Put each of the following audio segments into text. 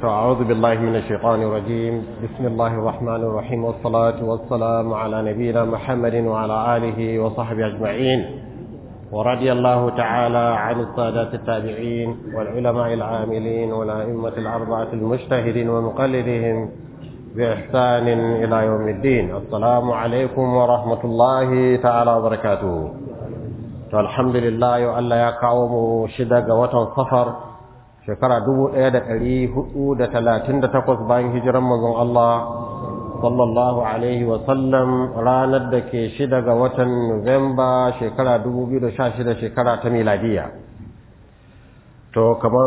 أعوذ بالله من الشيطان الرجيم بسم الله الرحمن الرحيم والصلاة والسلام على نبينا محمد وعلى آله وصحبه أجمعين ورضي الله تعالى عن السادات التابعين والعلماء العاملين والأئمة الأربعة المجتهدين ومقلدهم بإحسان إلى يوم الدين السلام عليكم ورحمة الله تعالى وبركاته الحمد لله وألا يقعوم شدق وطن صفر shekara dubu ɗaya da ɗari hudu da talatin da takwas bayan hijiran mazan Allah sallallahu alaihi wasallam ranar da ke shida ga watan Nuwamba shekara dubu biyu da sha shida shekara ta miladiya. To, kamar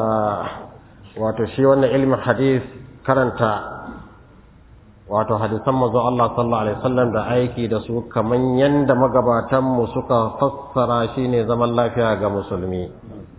wato shi wannan ilimin hadis karanta wato hadisan mazan Allah sallallahu alaihi wasallam da aiki da su kamar yadda magabatanmu suka fassara shi ne zaman lafiya ga musulmi.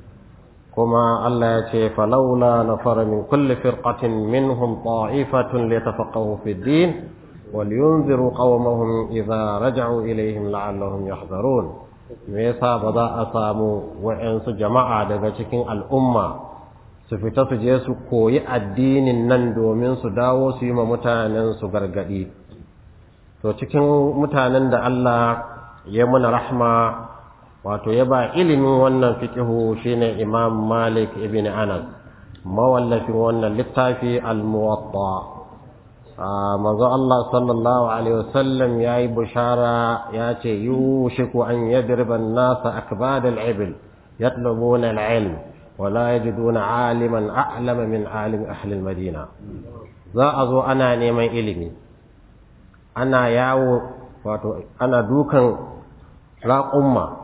كما الله يتي فلولا نفر من كل فرقة منهم طائفة ليتفقهوا في الدين ولينذروا قومهم إذا رجعوا إليهم لعلهم يحذرون ميسا بدا أسامو وإنس جماعة daga cikin al'umma su fita su je su koyi addinin nan domin su dawo su yi ma mutanen su gargadi to cikin mutanen da Allah ya muna rahma wato ya ba ilimin wannan fikihu shine imam malik ibn anas mawallafin wannan littafi al-muwatta manzo Allah sallallahu alaihi wasallam yayi bushara ya ce yushiku an yadriba an-nas akbad al-ibil yatlubuna al-ilm wa la yajiduna aliman a'lama min alim ahli al-madina za a zo ana neman ilimi ana yawo wato ana dukan raƙumma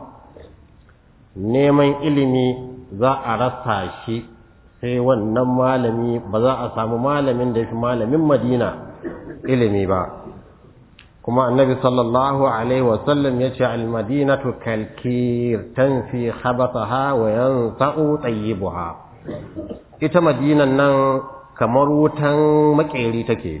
neman ilimi za a rasa shi sai wannan malami ba za a samu malamin da ya fi malamin madina ilimi ba kuma annabi sallallahu alaihi wasallam ya ce almadinatu kalkir tanfi khabataha wa yansa'u tayyibuha ita madinan nan kamar wutan makeri take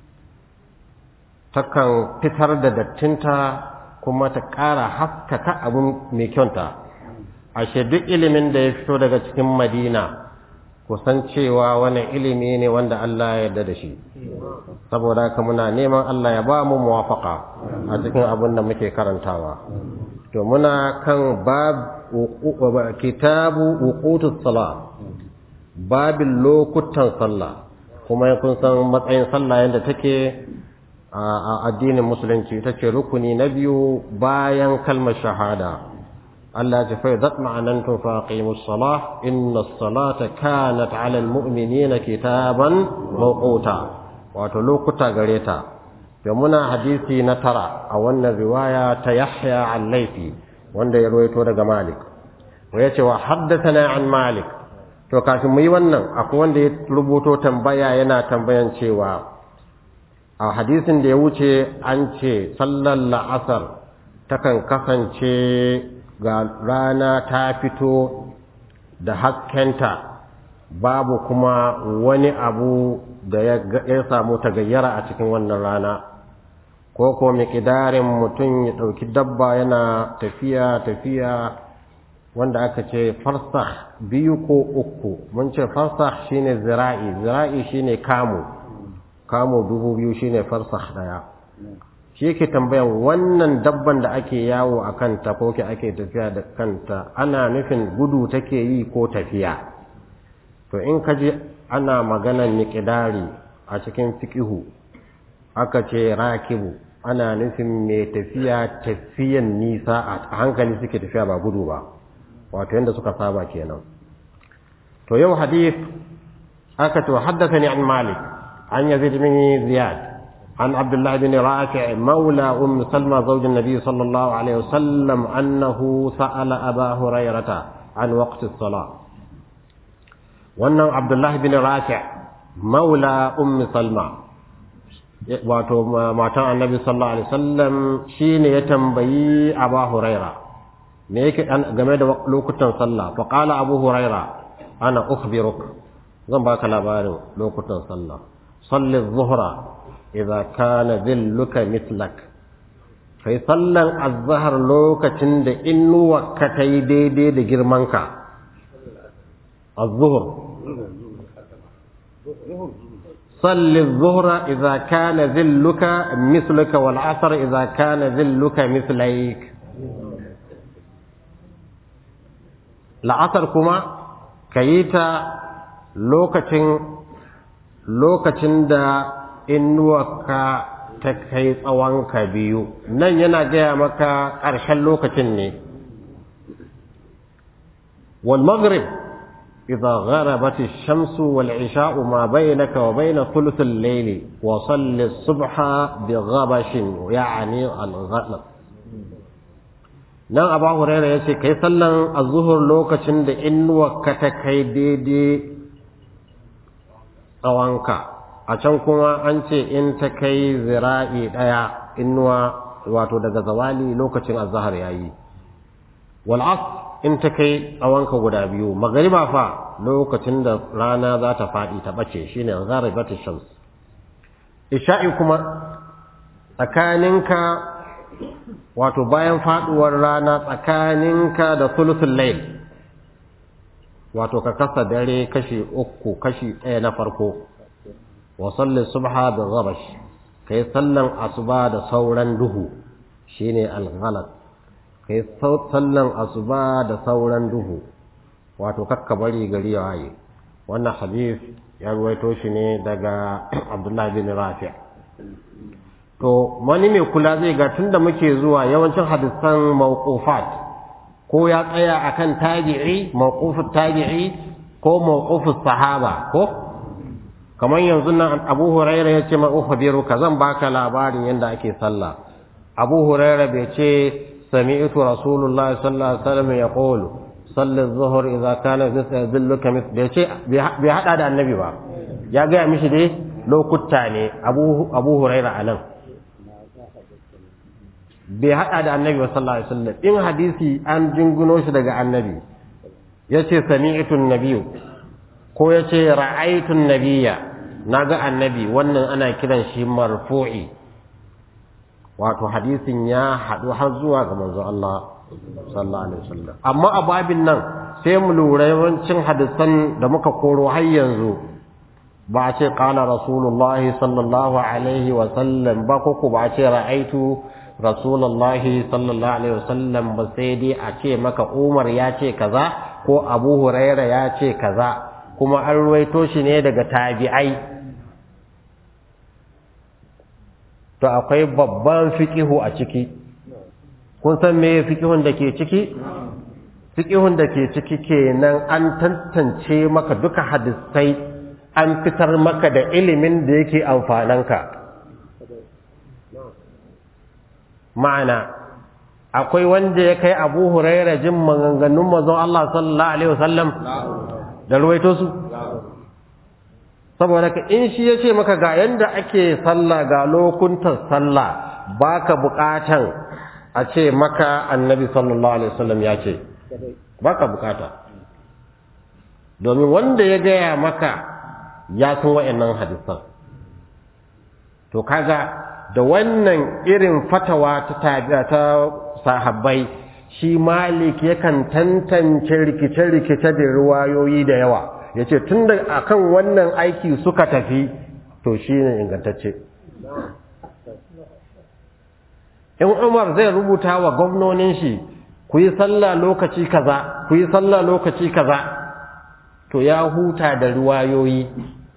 takan fitar da dattinta kuma ta ƙara haskaka abin mai kyauta ashe duk ilimin da ya fito daga cikin madina kusan cewa wani ilimi ne wanda Allah ya yarda da shi saboda haka muna neman Allah ya ba mu muwafaka a cikin abin da muke karantawa to muna kan bab kitabu wuqutus sala babin lokutan sallah kuma kun san matsayin sallah yadda take a addinin musulunci ita ce rukuni na biyu bayan kalmar shahada Allah ya fa idat ma'anantum fa aqimus salah inna as-salata kanat 'ala al-mu'minina kitaban mawquta wato lokuta gare ta da muna hadisi na tara a wannan riwaya ta Yahya al-Laythi wanda ya rawaito daga Malik wa yace wa haddathana an Malik to kafin mu yi wannan akwai wanda ya rubuto tambaya yana tambayan cewa a hadisin da ya wuce an ce sallar la'asar takan kasance ga rana ta fito da haskenta babu kuma wani abu da ya samu tagayyara a cikin wannan rana ko ko miƙidarin mutum ya ɗauki dabba yana tafiya tafiya wanda aka ce farsah biyu ko uku mun ce farsah shine zira'i zira'i shine kamu kamu dubu biyu shine farsah ɗaya shi yake tambayan wannan dabban da ake yawo a kanta ko ke ake tafiya da kanta ana nufin gudu take yi ko tafiya to in ka ji ana maganan miƙidari a cikin fiƙihu aka ce rakibu ana nufin mai tafiya tafiyan nisa a hankali suke tafiya ba gudu ba wato yadda suka saba kenan to yau hadith aka to haddasa ni an malik an yazid bin ziyad عن عبد الله بن رافع مولى أم سلمى زوج النبي صلى الله عليه وسلم أنه سأل أبا هريرة عن وقت الصلاة وأنه عبد الله بن رافع مولى أم سلمى wato matan annabi sallallahu alaihi wasallam shine ya tambayi Abu Huraira me yake game da lokutan sallah fa qala Abu Huraira ana ukhbiruk zan baka labarin lokutan sallah salli adh-dhuhra idza kana dhilluka mithlak kai sallan azhar lokacin da innuwa ka tai daidai da girmanka az-zuhr صل الظهر إذا كان ذلك مثلك والعصر إذا كان ذلك مثليك العصر كما كيتا لوكتين لوكتين دا إنوكا تكي tsawonka biyu nan yana gaya maka ƙarshen lokacin ne wal maghrib إذا غربت الشمس والعشاء ما بينك وبين ثلث الليل وصل الصبح بغبش يعني الغلط nan abu huraira ya ce kai sallan azuhur lokacin da inuwarka ta kai daidai tsawonka a can kuma an ce in ta kai zira'i ɗaya inuwa wato daga zawali lokacin azahar ya yi wal'as in ta kai tsawonka guda biyu magariba fa lokacin da rana za ta faɗi ta ɓace shine gharibat shams isha'i kuma tsakaninka wato bayan faɗuwar rana tsakaninka da sulusul layl wato ka kasa dare kashi uku kashi ɗaya na farko wa salli subha bi ghabash kai sallan asuba da sauran duhu shine al-ghalat kai sallan asuba da sauran duhu wato kakka bari gari ya waye wannan hadith ya ruwaito shi ne daga abdullahi bin rafi' to wani mai kula zai ga tunda muke zuwa yawancin hadisan mawqufat ko ya tsaya akan tabi'i mawqufut tabi'i ko mawqufus sahaba ko kamar yanzu nan Abu Hurairah ya ce ma ukhbiruka zan baka labarin yanda ake sallah Abu Hurairah bai ce سمعت رسول الله صلى الله عليه وسلم يقول صل الظهر إذا كان ذلك مثل bai hada da annabi ba ya gaya mishi dai lokuta ne abu huraira a nan bai hada da annabi ba sallallahu alaihi wasallam in hadisi an jinguno shi daga annabi yace sami'tun nabiyyu ko yace ra'aytun nabiyya naga annabi wannan ana kiran shi marfu'i wato hadisin ya haɗu har zuwa ga manzo Allah sallallahu alaihi wasallam amma a babin nan sai mu lura yawancin hadisan da muka koro har yanzu ba a ce qala rasulullah sallallahu alaihi wasallam ba ko ko ba a ce ra'aitu rasulullah sallallahu alaihi wasallam ba sai dai a ce maka Umar ya ce kaza ko Abu Huraira ya ce kaza kuma an ruwaito shi ne daga tabi'ai to akwai babban fiqihu a ciki kun san me fiqihun da ke ciki fiqihun da ke ciki kenan an tantance maka duka hadisai an fitar maka da ilimin da yake amfananka ma'ana akwai wanda ya kai Abu Huraira jin maganganun manzon Allah sallallahu alaihi wasallam da ruwaito su saboda ka in shi ya ce maka ga yanda ake sallah ga lokuntan sallah baka bukatan a ce maka annabi sallallahu alaihi wasallam ya ce baka bukata domin wanda ya gaya maka ya san wayannan hadisan to kaga da wannan irin fatawa ta tabi'a ta sahabbai shi malik yakan tantance rikice-rikice da ruwayoyi da yawa ya ce tun da akan wannan aiki suka tafi to shi ne ingantacce in umar zai rubuta wa gwamnonin shi ku yi sallah lokaci kaza ku yi sallah lokaci kaza to ya huta da ruwayoyi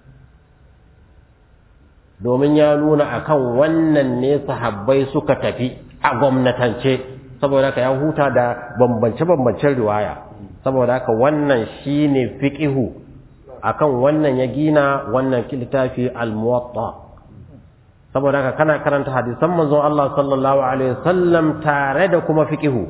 domin ya nuna akan wannan ne sahabbai suka tafi a gwamnatance saboda haka ya huta da bambance-bambancen riwaya saboda haka wannan shine fiqihu akan wannan ya gina wannan littafi al-muwatta saboda haka kana karanta hadisan manzon Allah sallallahu alaihi wasallam tare da kuma fiqihu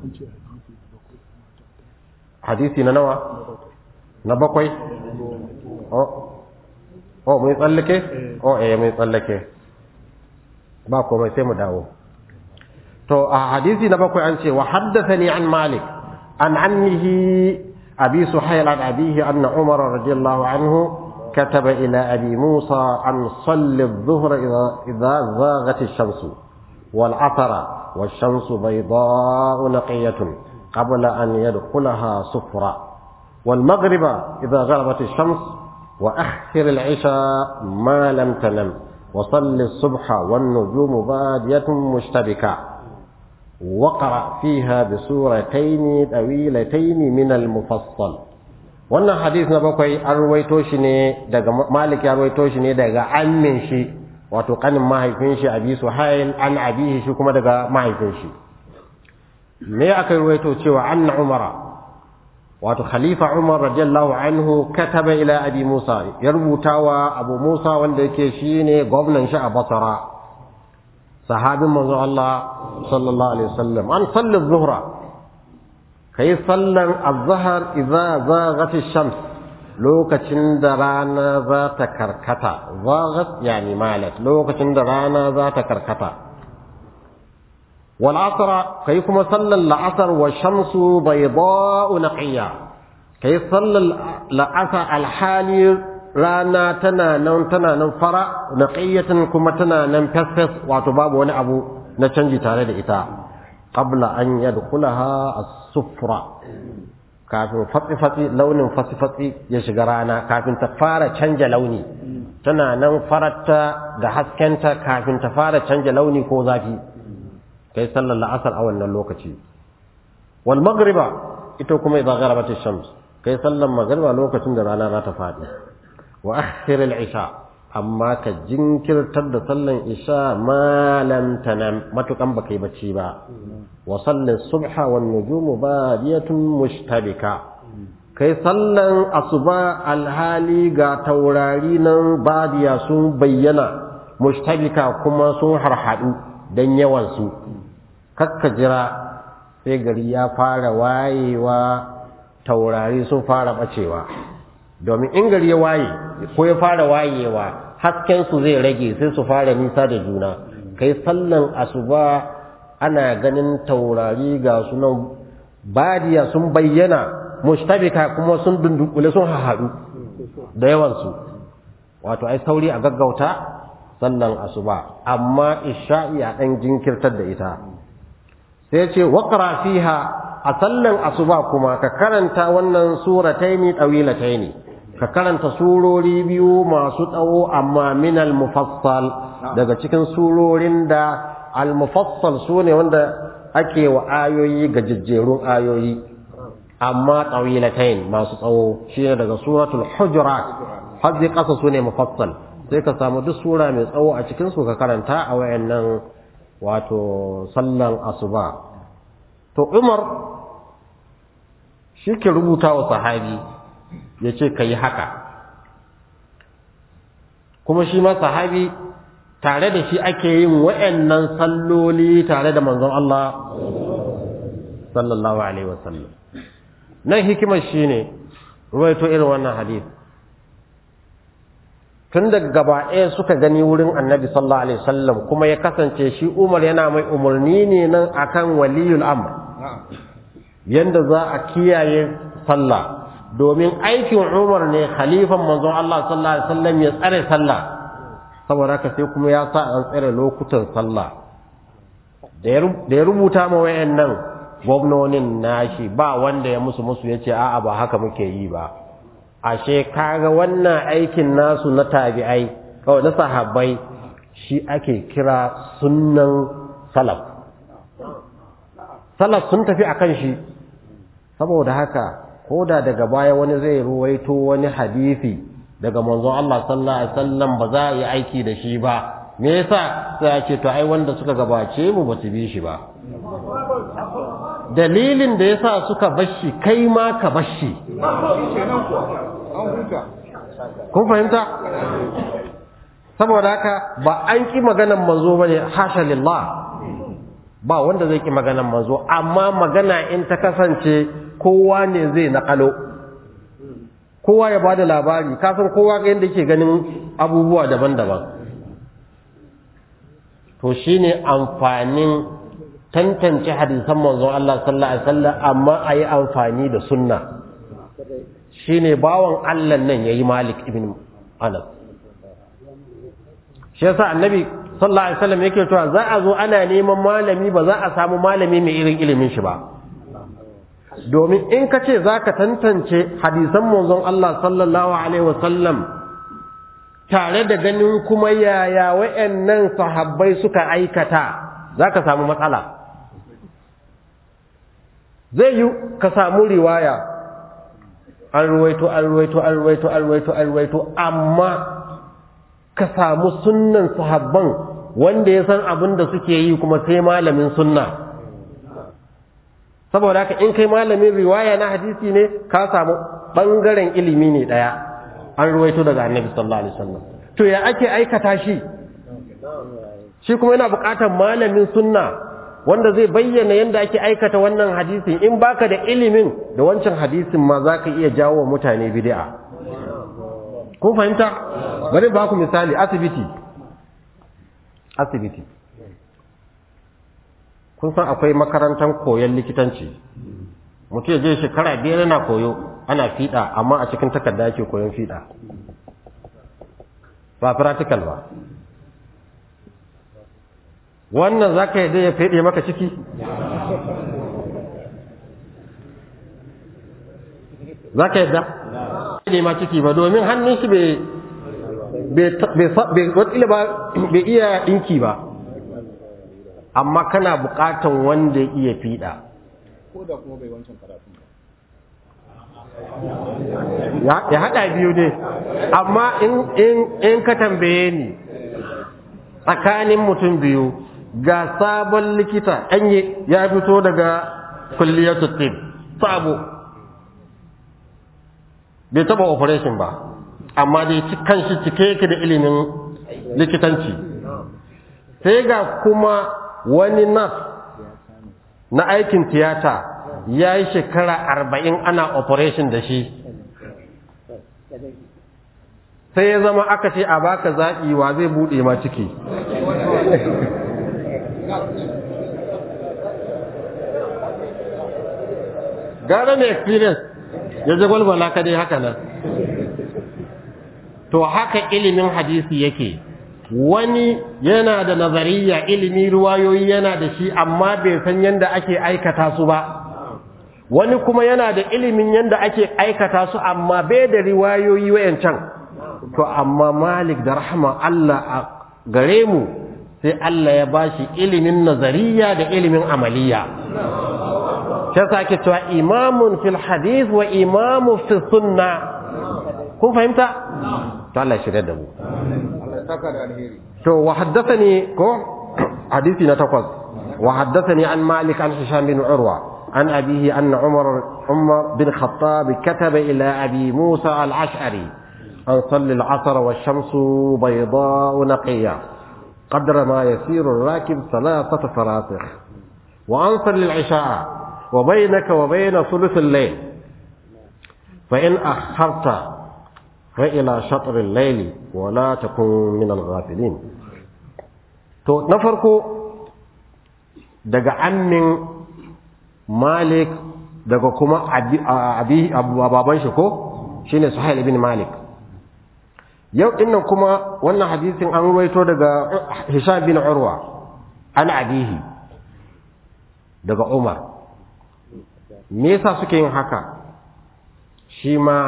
hadisi na nawa na bakwai oh oh mai tsallake oh eh mai tsallake ba komai sai mu dawo to a hadisi na bakwai an ce wa haddathani an malik an annihi abi suhayl an abihi anna umar radiyallahu anhu كتب إلى أبي موسى أن صل الظهر إذا, إذا زاغت الشمس والعطر والشمس بيضاء نقية قبل أن يدخلها صفرا والمغرب إذا غربت الشمس وأخر العشاء ما لم تنم وصل الصبح والنجوم بادية مشتبكة وقرأ فيها بسورتين طويلتين من المفصل wannan hadis na bakwai an ruwaito shi ne daga malik ya ruwaito shi ne daga ammin shi wato kanin mahaifin shi abi suhail an abihi shi kuma daga mahaifin shi me aka ruwaito cewa anna umara wato khalifa umar radiyallahu anhu kataba ila abi musa ya rubutawa abu musa wanda yake shine gwamnan shi a basra sahabin manzo Allah sallallahu alaihi wasallam an salli zuhra kai sallan az-zahr idza zaghat ash-shams lokacin da rana za ta karkata zaghat yani malat lokacin da rana za ta karkata wal asra kai kuma sallan la'asar wa shamsu bayda'u naqiya kai sallan la'asar alhali rana tana nan tana nan fara naqiyatan kuma tana nan fesfes wato babu wani abu na canji tare da ita qabla an yadkhulaha as-sufra kafin fatsi-fatsi launin fatsi-fatsi ya shiga rana kafin ta fara canja launi tana nan farata da haskenta kafin ta fara canja launi ko zafi kai sallar la'asar a wannan lokaci wal magriba ita kuma idan gharabat ash-shams kai sallar magriba lokacin da rana za ta fadi wa akhir al-isha amma ka jinkirtar da sallan isha ma lam tanam matukan baka yi bacci ba wa salli subha wan nujumu badiyatun mushtabika kai sallan asuba alhali ga taurari nan badiya sun bayyana mushtabika kuma sun harhadu dan yawan su kakka jira sai gari ya fara wayewa taurari sun fara bacewa domin in gari ya waye ko ya fara wayewa hasken su zai rage sai su fara nisa da juna kai sallan asuba ana ganin taurari ga sunan badiya sun bayyana mushtabika kuma sun dundukule sun hahadu da yawan su wato ai sauri a gaggauta sallan asuba amma isha'i a dan jinkirtar da ita sai ce waqra fiha a sallan asuba kuma ka karanta wannan surataini tawilataini ka karanta surori biyu masu tsawo amma min al-mufassal daga cikin surorin da al-mufassal sune wanda ake wa ayoyi ga jejjerun ayoyi amma tawilatain masu tsawo shine daga suratul hujurat hadzi kasa sune mufassal sai ka samu duk sura mai tsawo a cikin su ka karanta a wayannan wato sallan asuba to Umar shi ke rubuta wa sahabi ya ce ka yi haka kuma shi ma sahabi tare da shi ake yin wa'annan salloli tare da manzon Allah sallallahu alaihi wasallam nan hikimar shi ne ruwaito irin wannan hadith tun da gaba ɗaya suka gani wurin annabi sallallahu alaihi wasallam kuma ya kasance shi umar yana mai umarni ne nan akan waliyul amr yanda za a kiyaye sallah domin aikin Umar ne khalifan manzon Allah sallallahu alaihi wasallam ya tsare sallah saboda haka sai kuma ya sa an tsare lokutan sallah da ya rubuta ma wayannan gwamnonin nashi ba wanda ya musu musu yace a'a ba haka muke yi ba ashe kaga wannan aikin nasu na tabi'ai kawai na sahabbai shi ake kira sunnan salaf salaf sun tafi akan shi saboda haka ko da daga baya wani zai ruwaito wani hadisi daga manzon Allah sallallahu alaihi wasallam ba za a yi aiki da shi ba me yasa sai ya ce to ai wanda suka gabace mu ba su bi shi ba dalilin da yasa suka bashi kai ma ka bashi kun fahimta saboda haka ba an ki maganan manzo bane hasha lillah ba wanda zai ki maganan manzo amma magana in ta kasance kowa ne zai naƙalo kowa ya ba da labari kasan kowa ga yadda ke ganin abubuwa daban-daban to shi ne amfanin tantance hadisan manzon Allah sallallahu Alaihi wasallam amma a yi amfani da sunna shi ne bawan Allah nan ya yi malik ibn anas shi yasa annabi sallallahu Alaihi wasallam yake cewa za a zo ana neman malami ba za a samu malami mai irin ilimin shi ba domin in ka ce za ka tantance hadisan manzon Allah sallallahu alaihi wasallam tare da ganin kuma yaya wa'annan sahabbai suka aikata za ka samu matsala zai yi ka samu riwaya an ruwaito an ruwaito an ruwaito an ruwaito an ruwaito amma ka samu sunnan sahabban wanda ya san abin da suke yi kuma sai malamin sunna saboda haka in kai malamin riwaya na hadisi ne ka samu ɓangaren ilimi ne ɗaya an ruwaito daga annabi sallallahu alaihi wasallam to ya ake aikata shi shi kuma yana buƙatar malamin sunna wanda zai bayyana yadda ake aikata wannan hadisin in baka da ilimin da wancan hadisin ma za ka iya jawo wa mutane bid'a kun fahimta bari ba ku misali asibiti asibiti kun san akwai makarantar koyon likitanci mutum je shekara biyar yana koyo ana fiɗa amma a cikin takarda ake koyon fiɗa ba practical ba wannan za ka yi ya feɗe maka ciki za ka yadda feɗe ma ciki ba domin hannun shi bai iya ɗinki ba amma kana buƙatan wanda iya fiɗa ko da kuma bai wancan karatun ba ya haɗa biyu ne amma in ka tambaye ni tsakanin mutum biyu ga sabon likita anye ya fito daga kulliyar tib sabo bai taba operation ba amma dai kan shi cike yake da ilimin likitanci sai ga kuma wani nas na aikin tiyata ya yi shekara arba'in ana operation da shi sai ya zama aka ce a baka zaɓi wa zai buɗe ma ciki gara mai experience ya ji gwalgwala ka dai haka nan to haka ilimin hadisi yake wani yana da nazariya ilimi ruwayoyi yana da shi amma bai san yadda ake aikata su ba wani kuma yana da ilimin yadda ake aikata su amma bai da riwayoyi wayancan to amma malik da rahama Allah a gare mu sai Allah ya bashi ilimin nazariya da ilimin amaliya sai sake cewa imamun fil hadith wa imamun fil sunna kun fahimta to Allah ya shirya da mu Allah ya saka da alheri to wa haddathani ko hadisi na takwas wa haddathani an malik an hisham bin urwa an abihi anna umar umar bin khattab kataba ila abi musa al-ash'ari an salli al-asr wa ash-shamsu bayda naqiya قدر ما يسير الراكب ثلاثة فراسخ وأن صلي العشاء وبينك وبين ثلث الليل فإن أخرت فإلى شطر الليل ولا تكن من الغافلين to na farko daga annin malik daga kuma abi baban shi ko shine suhail ibn malik yau dinnan kuma wannan hadisin an ruwaito daga hisham bin urwa an abihi daga umar me yasa suke yin haka shi ma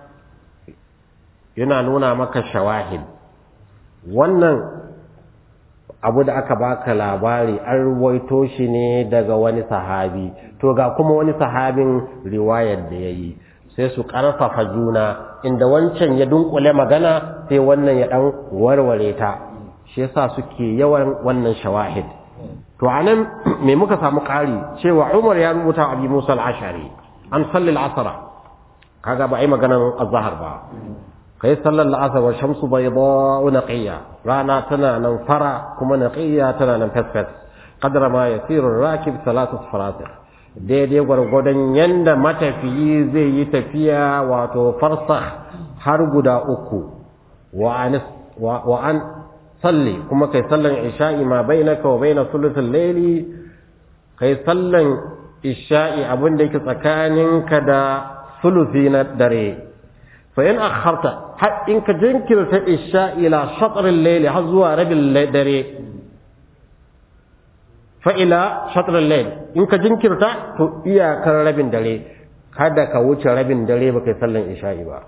yana nuna maka shawahid wannan abu da aka baka labari an ruwaito shi ne daga wani sahabi to ga kuma wani sahabin riwayar da ya yi sai su ƙarfafa juna inda wancan ya dunkule magana sai wannan ya ɗan warware ta shi yasa suke yawan wannan shawahid to anan me muka samu ƙari cewa Umar ya rubuta Abi Musa al-Ashari an salli al-asr kaga ba ai maganan azhar ba kai sallar al-asr wa shamsu bayda naqiya rana tana nan fara kuma naqiya tana nan fasfas qadra ma yasiru ar-rakib thalathatu farasih daidai gwargwadon yanda matafiyi zai yi tafiya wato farsakh har guda uku wa an wa an salli kuma kai sallan isha'i ma bainaka wa baina sulusul layli kai sallan isha'i abin da yake tsakaninka da sulusi na dare fa in akharta har in ka jinkirta isha'i ila shatr al-layli har zuwa rabin dare fa ila shatr al-layl in ka jinkirta to iyakar rabin dare kada ka wuce rabin dare baka yi sallan isha'i ba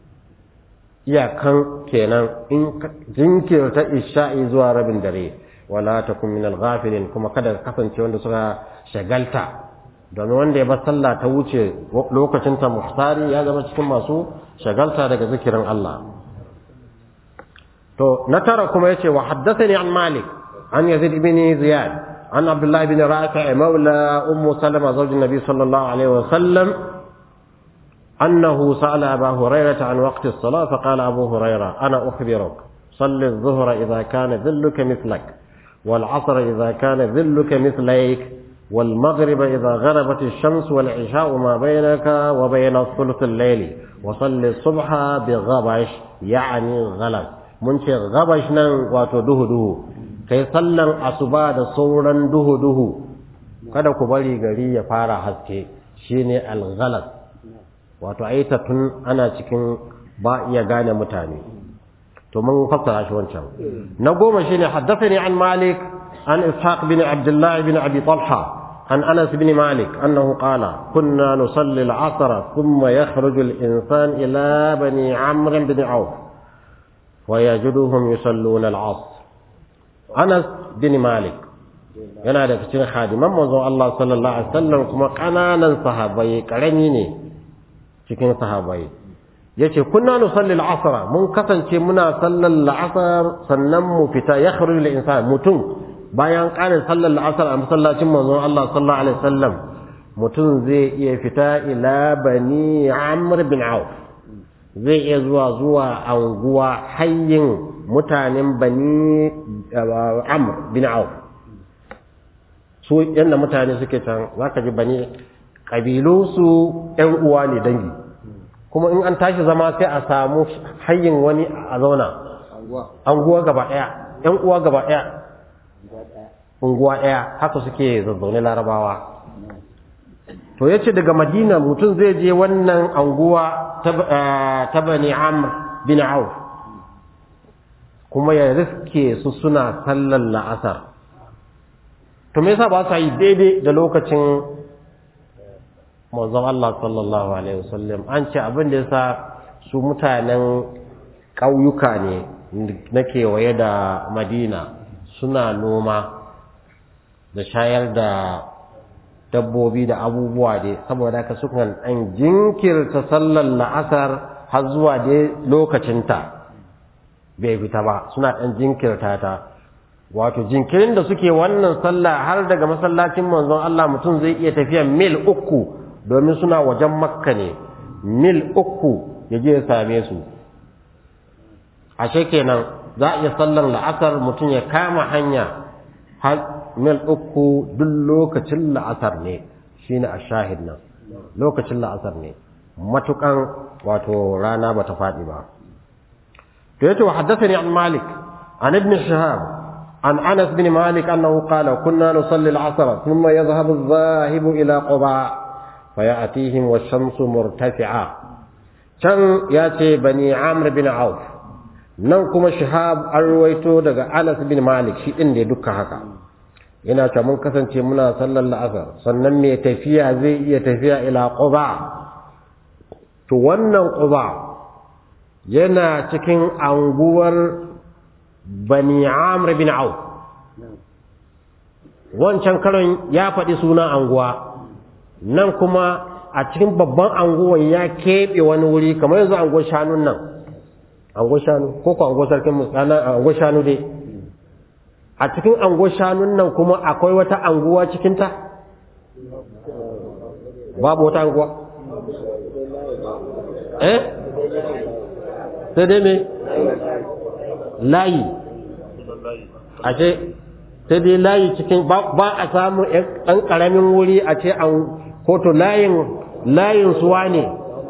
iyakan kenan in ka jinkirta isha'i zuwa rabin dare wala takun min al-ghafilin kuma kada ka kasance wanda suka shagalta domin wanda ya bar sallah ta wuce lokacin ta muhtari ya zama cikin masu shagalta daga zikirin Allah to na tara kuma yace wa haddathani an malik an yazid ibn ziyad an abdullah ibn rafi' mawla ummu salama zawj an-nabi sallallahu alaihi wa sallam أنه سأل أبا هريرة عن وقت الصلاة فقال أبو هريرة أنا أخبرك صل الظهر إذا كان ذلك مثلك والعصر إذا كان ذلك مثليك والمغرب إذا غربت الشمس والعشاء ما بينك وبين ثلث الليل وصل الصبح بغبش يعني غلط mun ce gabash nan wato duhu-duhu kai sallan asuba da sauran duhu-duhu kada ku bari gari ya fara haske shine al-ghalas wato aita tun ana cikin ba iya gane mutane to mun fassara shi wancan na goma shine haddathani an malik an ishaq bin abdullah bin abi talha an anas bin malik annahu qala kunna nusalli al-asr thumma yakhruju al-insan ila bani amr bin auf ويجدهم يصلون العصر أنس بن مالك yana da cikin hadiman manzon Allah sallallahu alaihi wasallam kuma kananan sahabbai karami ne cikin sahabbai yace kunna nusalli al-asr mun kasance muna sallar al-asr sannan mu fita yakhruju al-insan mutum bayan ƙarin sallar al-asr a masallacin manzon Allah sallallahu alaihi wasallam mutum zai iya fita ila bani Amr bin Auf zai iya zuwa zuwa anguwa hayyin mutanen bani Amr bin Auf su yadda mutane suke can za ka ji bani ƙabilunsu ‘yan uwa ne dangi kuma in an tashi zama sai a samu hayyin wani a zauna anguwa gaba ɗaya ‘yan uwa gaba ɗaya unguwa ɗaya haka suke zazzaune larabawa to ya ce daga madina mutum zai je wannan anguwa ta bani amr bin auf kuma ya riske su suna sallar la'asar to me yasa ba sa yi daidai da lokacin manzon Allah sallallahu alaihi wasallam an ce abin da yasa su mutanen ƙauyuka ne na kewaye da Madina suna noma da shayar da dabbobi da abubuwa dai saboda haka sukan an jinkirta sallar la'asar har zuwa dai lokacinta bai fita ba suna ɗan jinkirta ta wato jinkirin da suke wannan sallah har daga masallacin manzon Allah mutum zai iya tafiya mil uku domin suna wajen makka ne mil uku ya je ya same su ashe kenan za a iya sallan la'asar mutum ya kama hanya har mil uku duk lokacin la'asar ne shine a shahid nan lokacin la'asar ne matukan wato rana ba ta faɗi ba to yace wa haddathani an malik an ibn shihab عن أنس بن مالك أنه قال كنا نصلي العصر ثم يذهب الذاهب إلى قباء فيأتيهم والشمس مرتفعة كان يأتي بني عامر بن عوف ننكم شهاب الرويتو دقى أنس بن مالك شيء إندي دكا هكا ina ta mun kasance muna sallar la'asar sannan mai tafiya zai iya tafiya ila quba to wannan quba yana cikin anguwar bani amr bin auf wancan karon ya faɗi sunan anguwa nan kuma a cikin babban anguwan ya keɓe wani wuri kamar yanzu anguwar shanun nan anguwar shanu ko ko anguwar sarkin musulana anguwar shanu dai a cikin anguwar shanun nan kuma akwai wata anguwa cikinta babu wata anguwa eh sai dai me layi ashe sai dai layi cikin ba a samu ɗan ƙaramin wuri a ce an koto layin layin suwa ne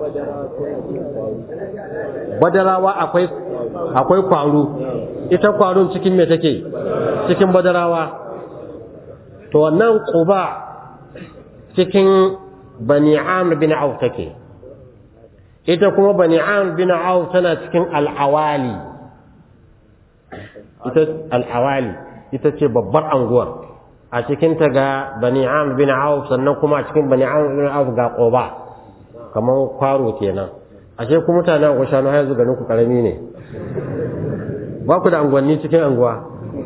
badarawa akwai akwai kwaro ita kwaron cikin me take cikin badarawa to wannan quba cikin bani amr bin auf take ita kuma bani amr bin auf tana cikin al'awali ita al'awali ita ce babbar anguwar a cikin ta ga bani am bin auf sannan kuma a cikin bani am bin auf ga quba kamar kwaro kenan ashe ku mutanen ku shanu har yanzu ganin ku karami ne ba ku da angwanni cikin anguwa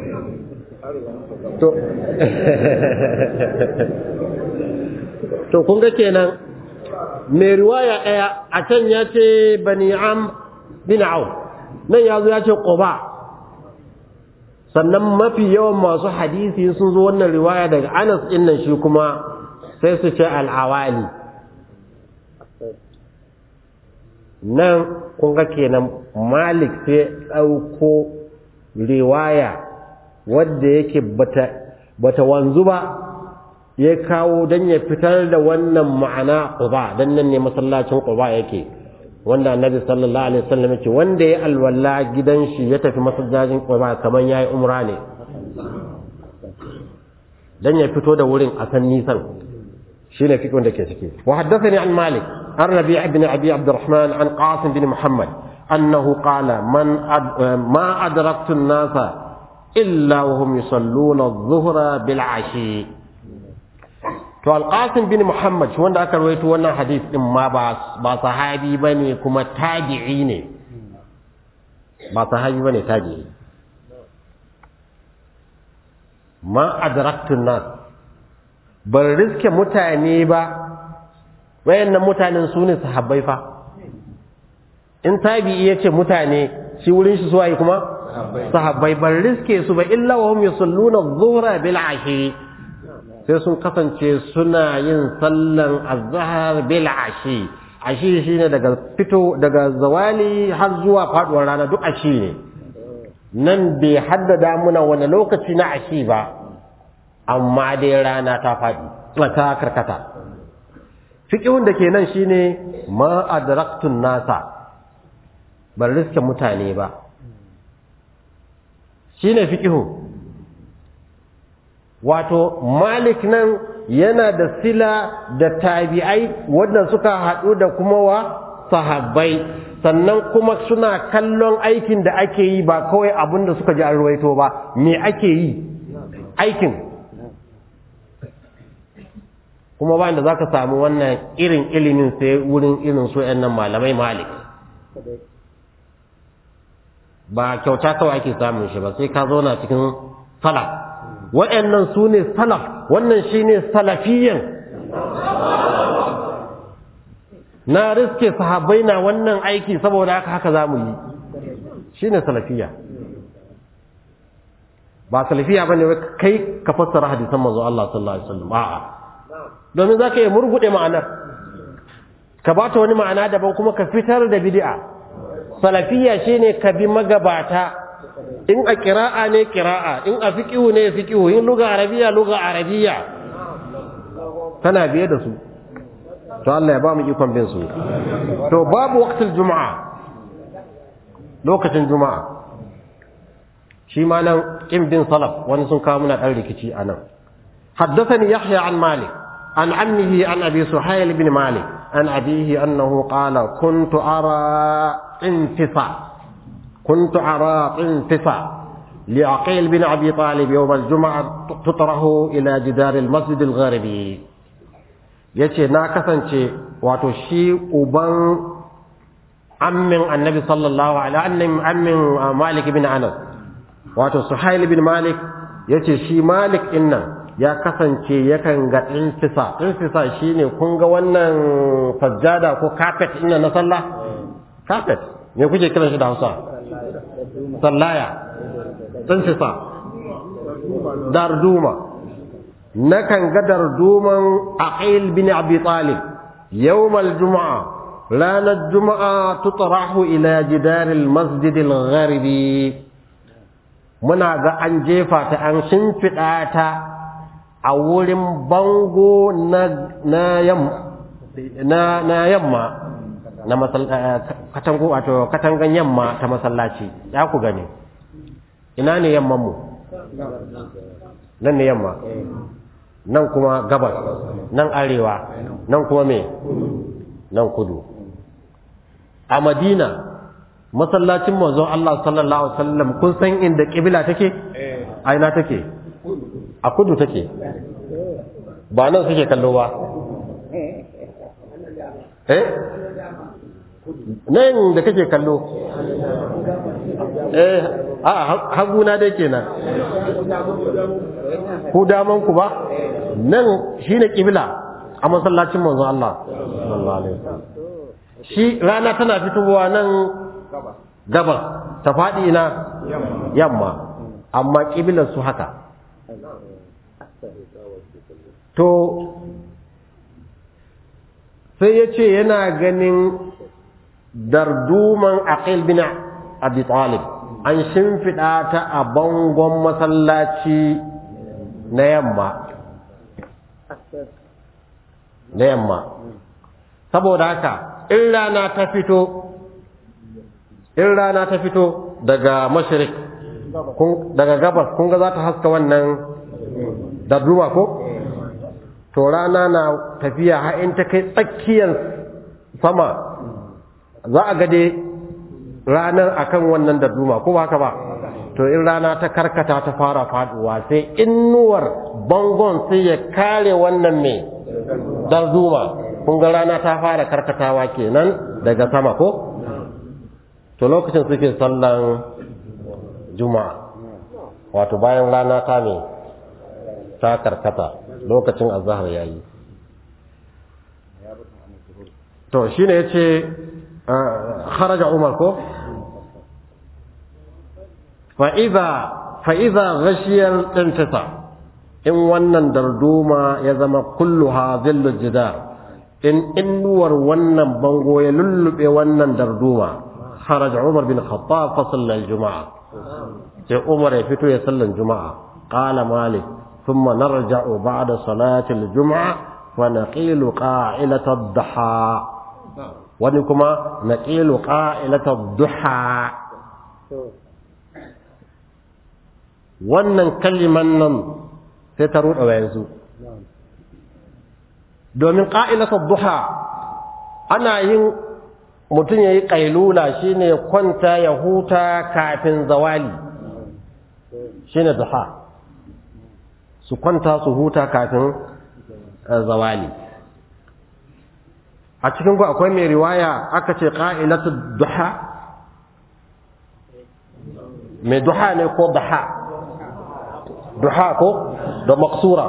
to to kun ga kenan mai riwaya ɗaya a can ya ce bani am bin auf nan ya zo ya ce quba sannan mafi yawan masu hadisi sun zo wannan riwaya daga anas ɗin nan shi kuma sai su ce al'awali nan kun ga kenan malik sai ɗauko riwaya wadda yake bata bata wanzu ba ya kawo don ya fitar da wannan ma'ana quba dan nan ne masallacin quba yake wanda annabi sallallahu alaihi wasallam yake wanda ya alwala gidan shi ya tafi masallacin quba kaman yayi umra ne dan ya fito da wurin a san nisan shine fikon da ke ciki wa haddathani an malik an rabi' ibn abi abdurrahman an qasim bin muhammad annahu qala man ma adraktu an-nasa illa wa hum yusalluna adh-dhuhra bil 'ashi to al-qasim bin muhammad shi wanda aka rawaito wannan hadith din ma ba ba sahabi bane kuma tabi'i ne ba sahabi bane tabi'i ma adraktu an-nas ban riske mutane ba wayannan mutanen su ne sahabbai fa in tabi'i yace mutane shi wurin shi suwaye kuma sahabbai ban riske su ba illa wa hum yusalluna adh-dhuhra bil 'ashi sai sun kasance suna yin sallan azhar bil 'ashi ashi shine daga fito daga zawali har zuwa faduwar rana duk ashi ne nan bai haddada muna wani lokaci na ashi ba amma dai rana ta faɗi ta karkata fiƙihun da ke nan shine ma adraktun nasa ban riske mutane ba shine fiƙihun wato malik nan yana da sila da tabi'ai wanda suka haɗu da kuma wa sahabbai sannan kuma suna kallon aikin da ake yi ba kawai abin da suka ji an ruwaito ba me ake yi aikin kuma ba da za ka samu wannan irin ilimin sai wurin irin su nan malamai malik ba kyauta kawai ake samun shi ba sai ka zauna cikin salaf waɗannan su ne salaf wannan shi ne salafiyan na riske sahabbai na wannan aiki saboda haka haka za mu yi shi ne salafiya ba salafiya ba ne kai ka fassara hadisan manzo Allah sallallahu alaihi wasallam a'a domin za ka yi murguɗe ma'anar ka ba ta wani ma'ana daban kuma ka fitar da bid'a salafiya shine ka bi magabata in a kira'a ne kira'a in a fiqihu ne fiqihu in luga arabiya luga arabiya kana biye da su to Allah ya ba mu ikon bin su to babu waqtul juma'a lokacin juma'a shi ma nan kin bin salaf wani sun kawo muna dan rikici anan حدثني يحيى عن مالك عن عمه عن أبي سحيل بن مالك عن أبيه أنه قال كنت أرى انتصاء كنت أرى انتصاء لعقيل بن أبي طالب يوم الجمعة تطره إلى جدار المسجد الغربي yace na kasance wato shi uban ammin annabi sallallahu alaihi ammin malik bin anas wato suhail bin malik yace shi malik innan ya kasance yakan ga infisa infisa shine kun ga wannan sajjada ko carpet ina na sallah carpet me kuke kiran shi da Hausa sallaya infisa darduma nakan ga darduman aqil bin abi talib يوم الجمعة لان الجمعة تطرح إلى جدار المسجد الغربي منا ga an jefa ta an shimfiɗa ta a wurin bango na yamma na katango wato katangan yamma ta masallaci ya ku gani ina ne yamman mu nan ne yamma nan kuma gabas nan arewa nan kuma me nan kudu a madina masallacin manzon Allah sallallahu alaihi wasallam kun san inda kibla take a ina take a kudu take ba nan suke kallo ba eh nan da kake kallo eh a haguna dai kenan ku daman ku ba nan shine kibla a masallacin manzo Allah sallallahu alaihi wasallam shi rana tana fitowa nan gabas ta faɗi ina yamma amma kiblar su haka to sai ya ce yana ganin darduman aqil bin abi talib an shimfiɗa ta a bangon masallaci na yamma na yamma saboda haka in rana ta fito in rana ta fito daga mashirik daga gabas kun ga za ta haska wannan darduma ko to rana na tafiya har in ta kai tsakiyar sama za a gade ranar akan wannan darduma ko ba haka ba to in rana ta karkata ta fara faduwa sai innuwar bangon sai ya kare wannan mai darduma kun ga rana ta fara karkatawa kenan daga sama ko to lokacin suke sallan juma'a wato bayan rana ta ne ta karkata lokacin azhar yayi to shine yace kharaja umar ko fa idza fa idza ghashiya intisa in wannan darduma ya zama kulluha zillu jidar in innuwar wannan bango ya lullube wannan darduma kharaja umar bin khattab fa salla al-juma'a sai umar ya fito ya sallan juma'a qala malik ثم نرجع بعد صلاة الجمعة ونقيل قائلة الضحى ونكما نقيل قائلة الضحى wannan kalliman nan sai ta ruɗa yanzu domin ƙa'ilatar duha ana yin mutum ya yi ƙailula shine kwanta ya huta kafin zawali shine duha su kwanta su huta kafin zawali a cikin ku akwai mai riwaya aka ce ƙa'ilatu duha mai duha ne ko duha duha ko da maksura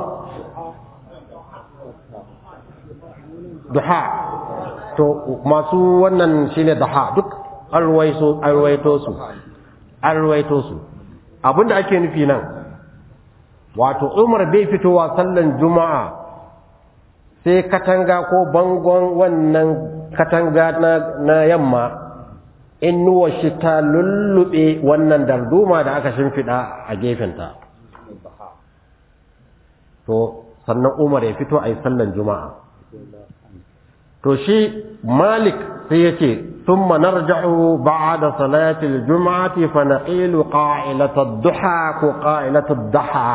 duha to masu wannan shine duha duk alwaito su alwaito su abinda ake nufi nan wato umar bai fitowa sallan juma'a sai katanga ko bangon wannan katanga na, na yamma innuwa shi ta lullube wannan darduma da aka shimfiɗa a gefenta to sannan umar ya fito a yi sallan juma'a to shi malik sai ya ce ثم نرجع بعد صلاة الجمعة فنقيل قائلة الضحى وقائلة الضحى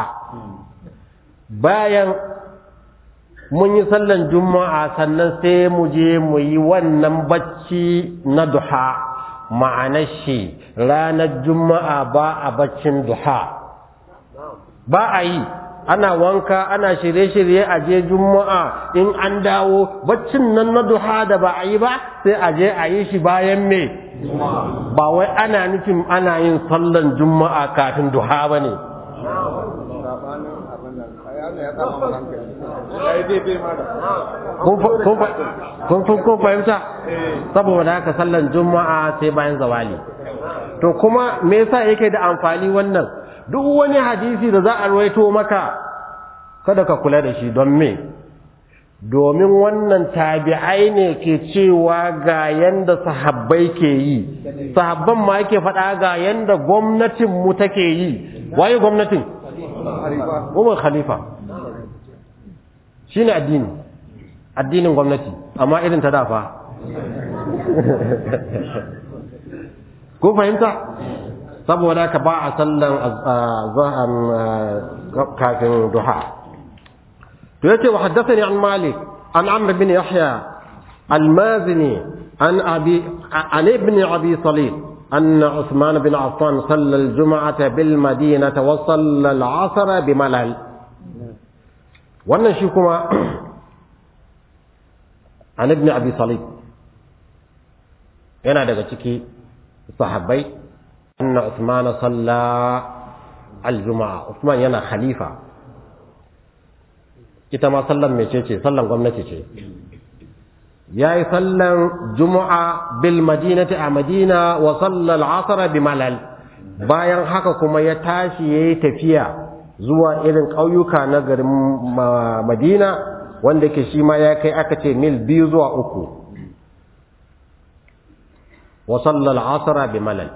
bayan mun yi sallan juma'a sannan sai mu je mu yi wannan bacci na duha ma'anar shi ranar juma'a ba a baccin duha ba a yi ana wanka ana shirye-shirye a je juma'a in an dawo baccin nan na duha da ba a yi ba sai a je a yi shi bayan me ba wai ana nufin ana yin sallan juma'a kafin duha ba ne kun fahimta saboda haka sallan juma'a sai bayan zawali to kuma me yasa yake da amfani wannan duk wani hadisi da za a rawaito maka kada ka kula da shi don me domin wannan tabi'ai ne ke cewa ga yanda sahabbai ke yi sahabban ma yake faɗa ga yanda gwamnatin mu take yi waye gwamnatin umar khalifa shine addini addinin gwamnati amma irin ta dafa ko fahimta saboda ka ba a sallan kafin duha to yace wa haddathani an malik an amr bin yahya al-mazini an abi an ibn abi salih أن عثمان بن عفان صلى الجمعة بالمدينة وصلى العصر بملل wannan shi kuma an ibn abi salib yana daga ciki sahabbai anna usman salla al-juma'a usman yana khalifa ita ma sallan mecece sallan gwamnati ce ya yi sallan juma'a bil madinati a madina wa sallal asara bi malal bayan haka kuma ya tashi ya yi tafiya zuwa irin ƙauyuka na garin madina wanda ke shi ma ya kai aka ce mil biyu zuwa uku wa sallal asara bi malal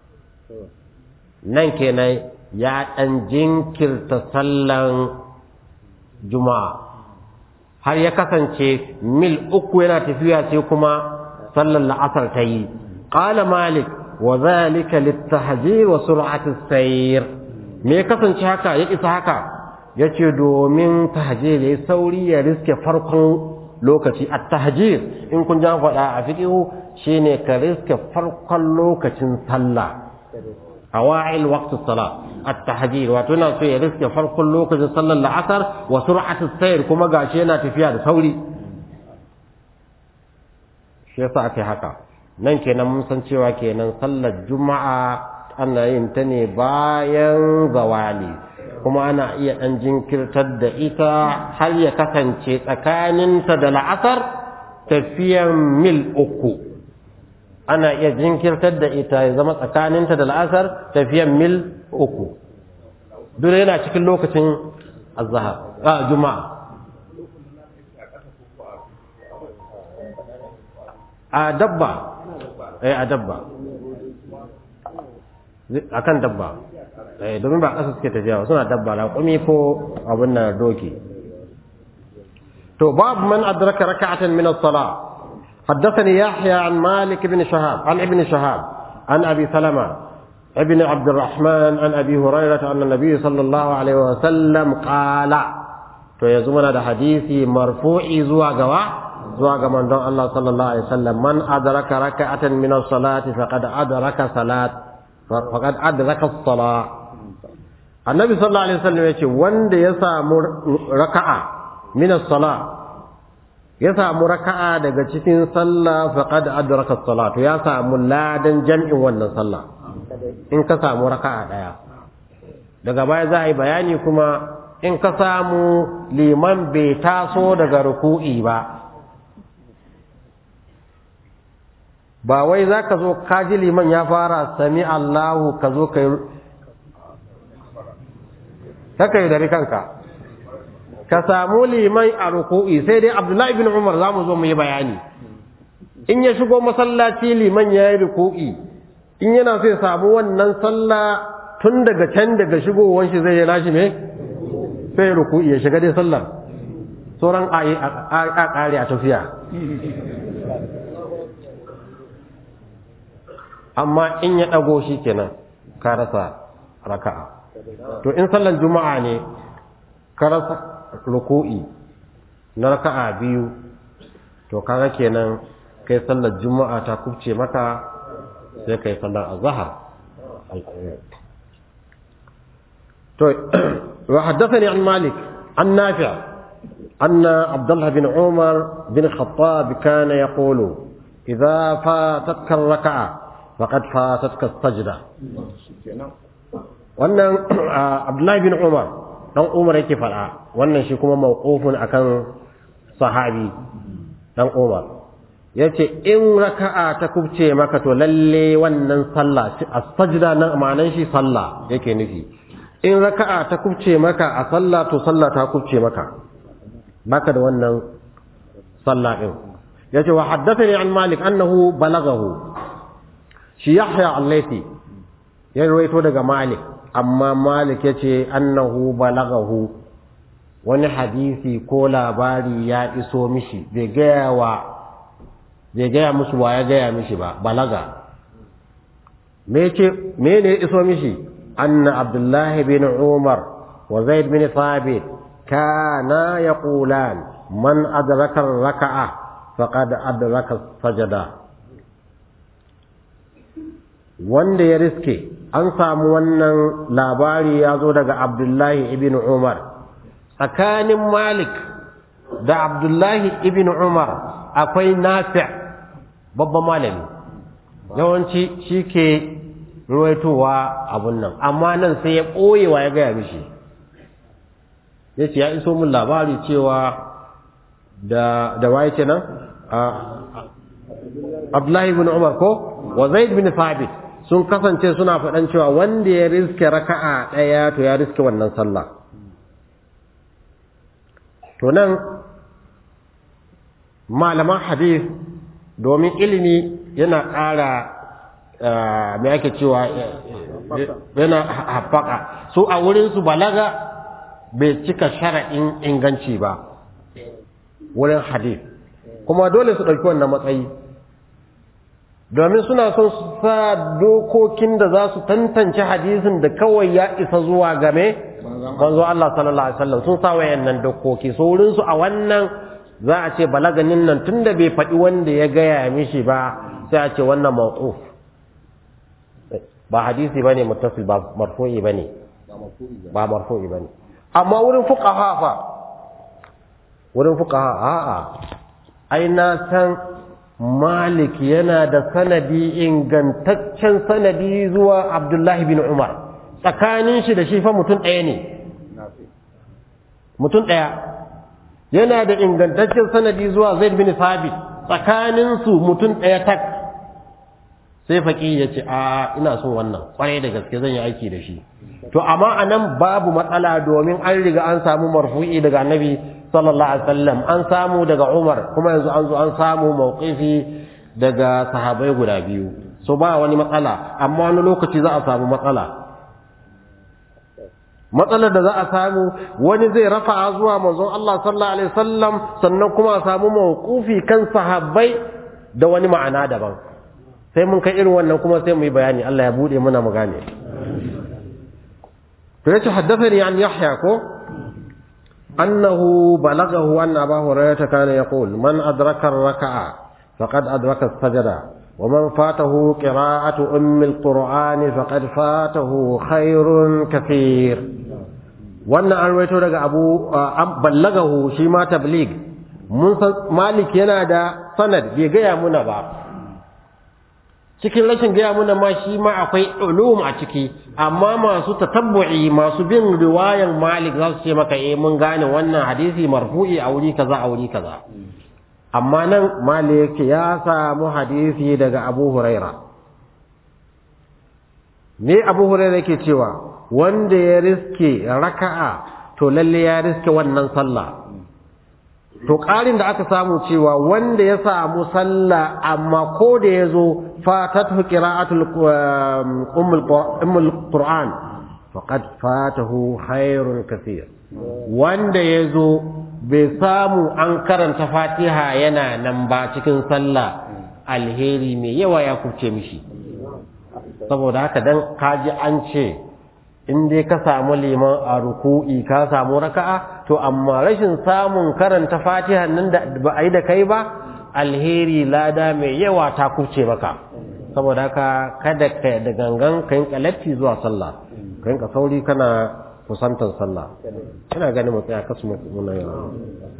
nan kenan ya ɗan jinkirta sallan juma'a har ya kasance mil uku yana tafiya sai kuma sallar la'asar ta yi ƙala malik wa zalika littahjir wa sur'ati sayr me ya kasance haka ya isa haka yace domin tahjir yayi sauri ya riske farkon lokaci at-tahjir in kun ja faɗa a fiqhu shine ka riske farkon lokacin sallah awa'il waqtus salat at-tahjir wato yana so ya riske farkon lokacin sallar la'asar wa sur'atus sayr kuma gashi yana tafiya da sauri shi yasa ake haka nan kenan mun san cewa kenan sallar juma'a ana yin ta ne bayan zawali kuma ana iya dan jinkirtar da ita har ya kasance tsakaninta da la'asar tafiyan mil uku ana iya jinkirtar da ita ya zama tsakaninta da la'asar tafiyan mil uku duk yana cikin lokacin azhar a juma'a a dabba eh a dabba akan dabba eh domin ba ƙasa suke tafiya suna dabba raƙumi ko abin nan doki to babu man adraka raka'atan min as-salah حدثني يحيى عن مالك بن شهاب عن ابن شهاب عن أبي سلمة ابن عبد الرحمن عن أبي هريرة أن النبي صلى الله عليه وسلم قال فيزمنا ده حديثي مرفوع زوا جوا زوا من دون الله صلى الله عليه وسلم من أدرك ركعة من الصلاة فقد أدرك صلاة فقد أدرك الصلاة النبي صلى الله عليه وسلم يقول وند يسام ركعة من الصلاة ya samu raka'a daga cikin sallah faqad adraka as-salat ya samu ladan jam'in wannan sallah in ka samu raka'a daya daga baya za a yi bayani kuma in ka samu liman bai taso daga ruku'i ba ba wai za ka zo kaji liman ya fara sami Allahu ka zo ka yi ka yi dari kanka ka samu liman a ruku'i sai dai abdullahi bin umar za mu zo mu yi bayani in ya shigo masallaci liman ya yi ruku'i in yana so ya samu wannan sallah tun daga can daga shigowar shi zai yi nashi me sai ruku'i ya shiga dai sallar sauran a ƙare a tafiya amma in ya ɗago shi kenan ka rasa raka'a to in sallar juma'a ne ka rasa ruku'i na raka'a biyu to kaga kenan kai sallar juma'a ta kubce maka sai kai sallar azhar to wa haddathani an malik an nafi' أن عبد الله بن عمر بن الخطاب كان يقول إذا فاتتك الركعة فقد فاتتك السجدة وأن عبد الله بن عمر dan Umar yake faɗa wannan shi kuma mawqufun akan sahabi dan Umar yace in raka'a ta kubce maka to lalle wannan sallah as-sajda nan ma'anan shi sallah yake nufi in raka'a ta kubce maka a sallah to sallah ta kubce maka baka da wannan sallah din yace wa haddathani an Malik annahu balagahu shi Yahya al-Laythi ya rawaito daga Malik amma malik ya ce annahu balagahu wani hadisi ko labari ya iso mishi bai gaya wa bai gaya musu wa ya gaya mishi ba balaga me ce me ne ya iso mishi anna abdullahi bin umar wa zaid bin thabit kana yaqulan man adraka raka'a faqad adraka sajada wanda ya riske an samu wannan labari ya zo daga abdullahi ibn umar tsakanin malik da abdullahi ibn umar akwai nafi' babban malami yawanci shi ke ruwaitowa abun nan amma nan sai ya ɓoyewa ya gaya mishi ya ce ya iso min labari cewa da da waye ce nan abdullahi ibn umar ko wa zaid bin thabit sun kasance suna faɗan cewa wanda ya riske raka'a ɗaya to ya riske wannan sallah to nan malaman hadith domin ilimi yana ƙara mai ake cewa yana haɓaka su a wurinsu balaga bai cika shara'in inganci ba wurin hadith kuma dole su ɗauki wannan matsayi domin suna son su sa dokokin da za su tantance hadisin da kawai ya isa zuwa game manzo Allah sallallahu alaihi wasallam sun sa wayannan dokoki so wurin su a wannan za a ce balaganin nan tunda bai faɗi wanda ya gaya mishi ba sai a ce wannan mawquf ba hadisi bane muttasil ba marfu'i bane ba marfu'i bane amma wurin fuqaha fa wurin fuqaha a'a ai na san Malik yana da sanadi ingantaccen sanadi zuwa Abdullahi bin Umar tsakanin shi da shi fa mutum ɗaya ne mutum ɗaya yana da ingantaccen sanadi zuwa Zaid bin Sabit tsakanin su mutum ɗaya tak sai faƙi ya ce a ina son wannan ƙwarai da gaske zan yi aiki da shi to amma anan babu matsala domin an riga an samu marfu'i daga annabi sallallahu alaihi wasallam an samu daga Umar kuma yanzu an zo an samu mauqifi daga sahabbai guda biyu so ba wani matsala amma wani lokaci za a samu matsala matsalar da za a samu wani zai rafa zuwa manzon Allah sallallahu alaihi wasallam sannan kuma a samu mauqufi kan sahabbai da wani ma'ana daban sai mun kai irin wannan kuma sai mu yi bayani Allah ya bude muna mu gane to yace haddathani an yahya ko أنه بلغه أن أبا هريرة كان يقول من أدرك الركعة فقد أدرك السجدة ومن فاته قراءة أم القرآن فقد فاته خير كثير وأن أرويته لك أبو بلغه شيما تبليغ مالك ينادى سند بيجي منبا cikin rashin gaya muna ma shi ma akwai ulum a ciki amma masu tatabbu'i masu bin riwayan malik za su ce maka eh mun gane wannan hadisi marfu'i a wuri kaza a wuri kaza amma nan malik ya samu hadisi daga abu huraira ne abu huraira yake cewa wanda ya riske raka'a to lalle ya riske wannan sallah to ƙarin da aka samu cewa wanda ya samu sallah amma ko da ya zo fatatu qira'atul ummul qur'an faqad fatahu khairun kathir wanda ya zo bai samu an karanta fatiha yana nan ba cikin sallah alheri mai yawa ya kubce mishi saboda haka dan kaji an ce in dai ka samu liman a ruku'i ka samu raka'a to amma rashin samun karanta fatiha nan da ba a yi da kai ba alheri lada mai yawa ta kuce maka saboda haka kada ka da gangan ka yin kalatti zuwa sallah ka yin sauri kana kusantar sallah ina ganin mu tsaya kasu muna yawa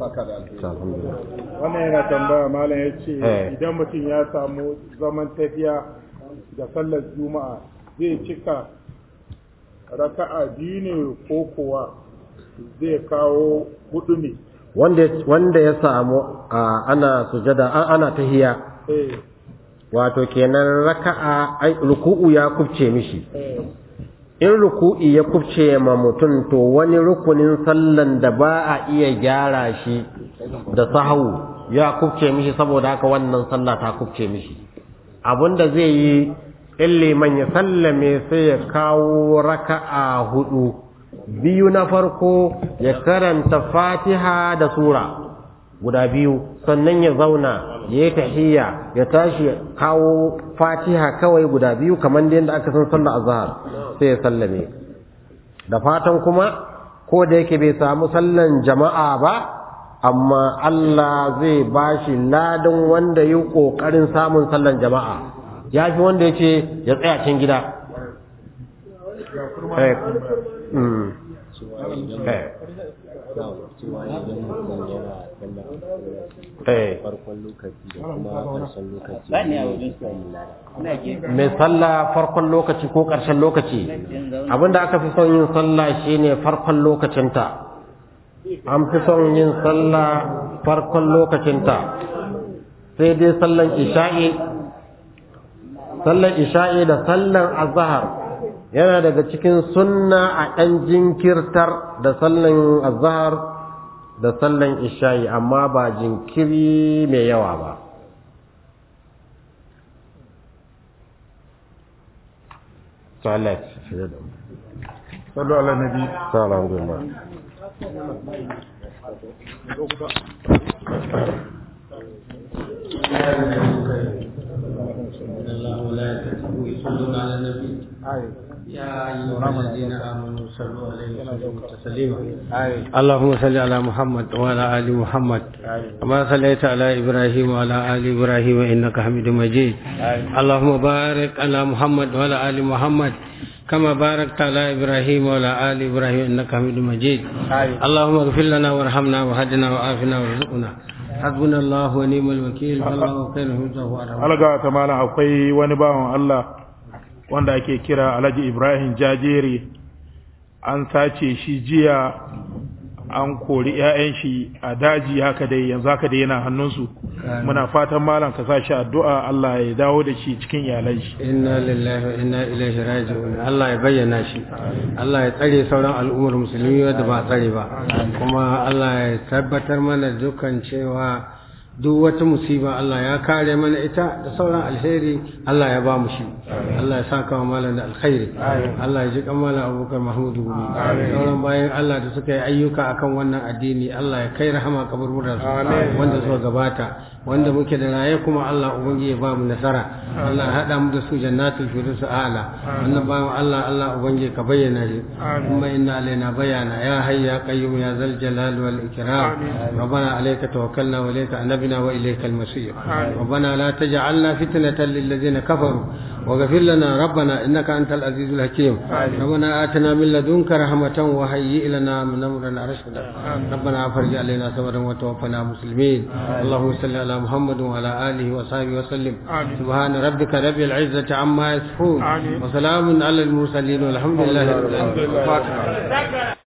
wannan yana tambaya malam ya ce idan mutum ya samu zaman tafiya da sallar juma'a zai cika raka'a biyu ne ko kuwa zai kawo hudu ne wanda ya samu ana sujada ana tahiya wato kenan raka'a ruku'u ya kubce mishi in ruku'i ya kubce ma mutum to wani rukunin sallan da ba a iya gyara shi da sahawu ya kubce mishi saboda haka wannan sallah ta kubce mishi abinda zai yi in liman ya sallame sai ya kawo raka'a hudu biyu na farko ya karanta fatiha da sura guda biyu sannan ya zauna ya yi tahiyya ya tashi kawo fatiha kawai guda biyu kamar da yadda aka san sallar azhar sai ya sallame da fatan kuma ko da yake bai samu sallan jama'a ba amma Allah zai bashi ladan wanda yi kokarin samun sallan jama'a ya fi wanda ya ce ya tsaya can gida cewa idan eh cewa idan mutum yana sallah eh farkon lokaci da kuma ƙarshen lokaci ne ya samu lada mai sallah farkon lokaci ko ƙarshen lokaci abinda aka fi son yin sallah shine farkon lokacinta an fi son yin sallah farkon lokacinta sai dai sallan isha'i sallan isha'i da sallan azhar yana daga cikin sunna a ɗan jinkirtar da sallan azhar da sallan isha'i amma ba jinkiri mai yawa ba Salat. sallu ala nabi Salam alhamdulillah. الله وملائكته يصلون على النبي يا أيها الذين آمنوا صلوا عليه وسلموا تسليما اللهم صل على محمد وعلى آل محمد كما صليت على إبراهيم وعلى آل إبراهيم إنك حميد مجيد اللهم بارك على محمد وعلى آل محمد كما باركت على إبراهيم وعلى آل إبراهيم إنك حميد مجيد اللهم اغفر لنا وارحمنا وهدنا وعافنا وارزقنا حسبنا الله ونعم الوكيل والله خير حفظه وأرحمه alga ta malam akwai wani bawan Allah wanda ake kira Alhaji Ibrahim Jajere an sace shi jiya an kori 'ya'yan shi a daji haka dai yanzu haka dai yana hannunsu muna fatan malam ka sa shi addu'a Allah ya dawo da shi cikin iyalan shi inna lillahi wa inna ilaihi raji'un Allah ya bayyana shi Allah ya tsare sauran al'ummar musulmi wanda ba tsare ba kuma Allah ya tabbatar mana dukkan cewa duk wata musiba Allah ya kare mana ita da sauran alheri Allah ya ba mu shi Allah ya saka wa malam da alkhairi Allah ya ji kan malam Abubakar Mahmudu Gumi sauran bayan Allah da suka yi ayyuka akan wannan addini Allah ya kai rahama kaburburan su wanda suka gabata wanda muke da raye kuma Allah ubangiji ya ba mu nasara Allah ya hada mu da su jannatul firdaus a'la wannan bayan Allah Allah ubangiji ka bayyana shi kuma inna alaina bayana ya hayya qayyum ya zal jalal wal ikram ربنا عليك توكلنا وإليك أنبنا وإليك المصير ربنا لا تجعلنا فتنة للذين كفروا واغفر لنا ربنا إنك أنت العزيز الحكيم ربنا آتنا من لدنك رحمة وهيئ لنا من أمرنا رشدا ربنا أفرج علينا صبرا وتوفنا مسلمين اللهم صل على محمد وعلى آله وصحبه وسلم سبحان ربك رب العزة عما يصفون وسلام على المرسلين والحمد لله رب العالمين